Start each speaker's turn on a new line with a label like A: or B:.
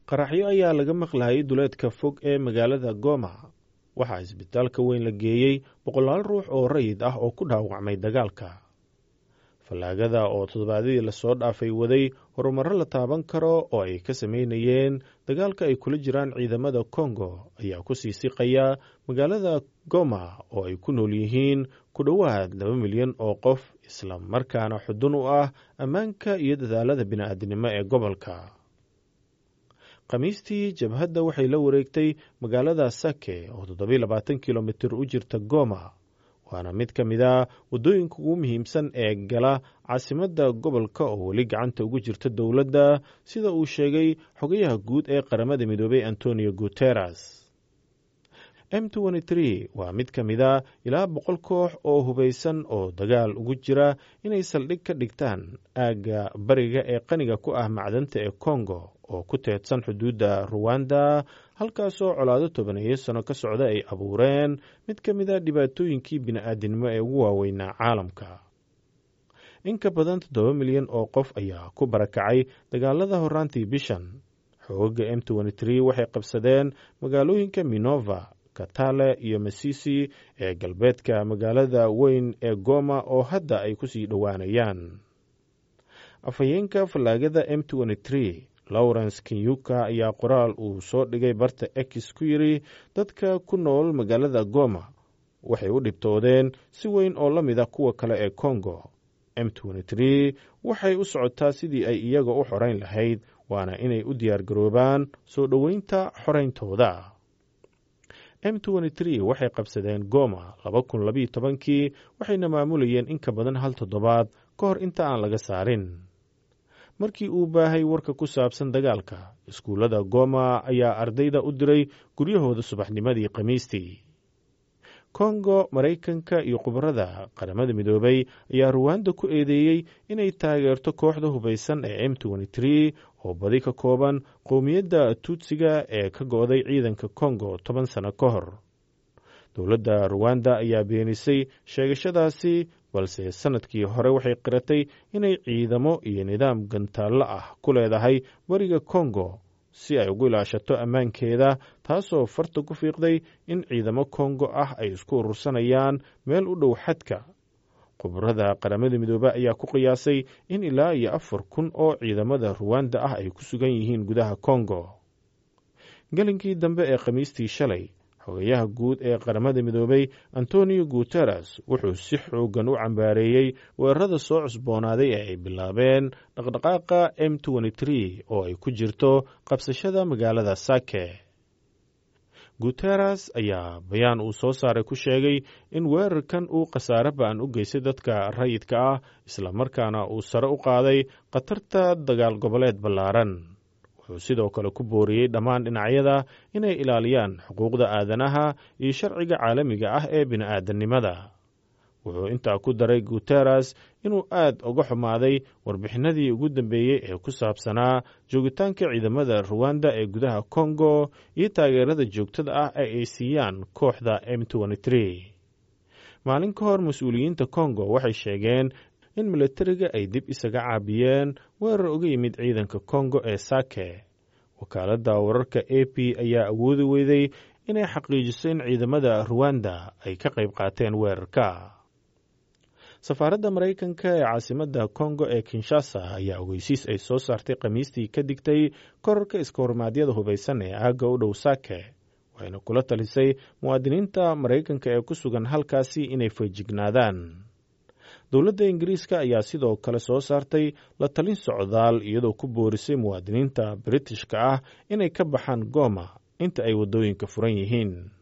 A: qaraxyo ayaa laga maqlayay duleedka fog ee magaalada goma waxaa isbitaalka weyn la geeyey boqolaal ruux oo rayid ah oo ku dhaawacmay dagaalka fallaagada oo toddobaadyadii lasoo dhaafay waday horumarro la taaban karo oo ay ka samaynayeen dagaalka ay kula jiraan ciidamada kongo ayaa ku sii siqaya magaalada goma oo ay ku nool yihiin ku dhowaad laba milyan oo qof isla markaana xudun u ah ammaanka iyo dadaalada bini'aadinimo ee gobolka khamiistii jabhadda waxay la wareegtay magaalada sake oo toddobiy labaatan kilomitir u jirta goma waana mid ka mid a waddooyinka ugu muhiimsan ee gala caasimadda gobolka oo weli gacanta ugu jirta dowladda sida uu sheegay xogayaha guud ee qaramada midoobay antonio guteres m waa mid ka mid a ilaa boqol koox oo hubaysan oo dagaal ugu jira inay saldhig ka dhigtaan aagga bariga ee qaniga ku ah macdanta ee kongo oo ku teedsan xuduudda ruwanda halkaasoo colaado tobaneeyo sano ka socda ay abuureen mid ka mid a dhibaatooyinkii bini'aadinimo ee ugu waaweynaa caalamka in ka badan toddoba milyan oo qof ayaa ku barakacay dagaalada horaantii bishan xooga m waxay qabsadeen magaalooyinka minova katale iyo masisi ee galbeedka magaalada weyn ee goma oo hadda ay ku sii dhowaanayaan afhayeenka fallaagada m lawrence kenyuka ayaa qoraal uu soo dhigay barta ex ku yidri dadka ku nool magaalada goma waxay u dhibtoodeen si weyn oo la mida kuwa kale ee kongo m waxay u socotaa sidii ay iyaga u xorayn lahayd waana inay u diyaargaroobaan soo dhoweynta xorayntooda m waxay qabsadeen goma kii waxayna maamulayeen in ka badan hal toddobaad ka hor inta aan laga saarin markii uu baahay warka ku saabsan dagaalka iskuullada goma ayaa ardayda u diray guryahooda subaxnimadii khamiistii kongo maraykanka iyo khubarada qaramada midoobay ayaa ruwanda ku eedeeyey inay taageerto kooxda hubaysan ee m oo badi ka kooban qowmiyadda tuutsiga ee ka go'day ciidanka kongo toban sano ka hor dowladda ruwanda ayaa beenisay sheegashadaasi balse sannadkii hore waxay qiratay inay ciidamo iyo nidaam gantaallo ah ku leedahay bariga kongo si ay ugu ilaashato ammaankeeda taasoo farta ku fiiqday in ciidamo kongo ah ay isku urursanayaan meel u dhow xadka khubarada qaramada midoobe ayaa ku qiyaasay in ilaa iyo afar kun oo ciidamada ruwanda ah ay ku sugan yihiin gudaha kongo gelinkii dambe ee khamiistii shalay xogayaha guud ee qaramada midoobay antonio guteres wuxuu si xoogan u cambaareeyey weerarada soo cusboonaaday ee ay bilaabeen dhaqdhaqaaqa m oo ay ku jirto qabsashada magaalada sake guteres ayaa bayaan uu soo saaray ku sheegay in weerarkan uu khasaare ba'an u geystay dadka rayidka ah islamarkaana uu sare u qaaday khatarta dagaal goboleed ballaaran wuxuu sidoo kale ku booriyey dhammaan dhinacyada inay ilaaliyaan xuquuqda aadanaha iyo sharciga caalamiga ah ee bini'aadannimada wuxuu intaa ku daray guteres inuu aad uga xumaaday warbixinadii ugu dambeeyey ee ku saabsanaa joogitaanka ciidamada ruwanda ee gudaha kongo iyo taageerada joogtada ah ee ay siiyaan kooxda m maalin ka hor mas-uuliyiinta kongo waxay sheegeen in milatariga ay dib isaga caabiyeen weerar uga yimid ciidanka kongo ee sake wakaaladda wararka a p ayaa awoodi weyday inay xaqiijiso in ciidamada ruwanda ay ka qayb qaateen weerarka safaaradda maraykanka ee caasimadda kongo ee kinshasa ayaa ogeysiis ay soo saartay khamiistii ka digtay korarka iska hormaadyada hubaysan ee aagga u dhow sake waxayna kula talisay muwaadiniinta maraykanka ee ku sugan halkaasi inay feejignaadaan dowladda ingiriiska ayaa sidoo kale soo saartay la talin socdaal iyadoo ku boorisay muwaadiniinta britishka ah inay ka baxaan gooma inta ay waddooyinka furan yihiin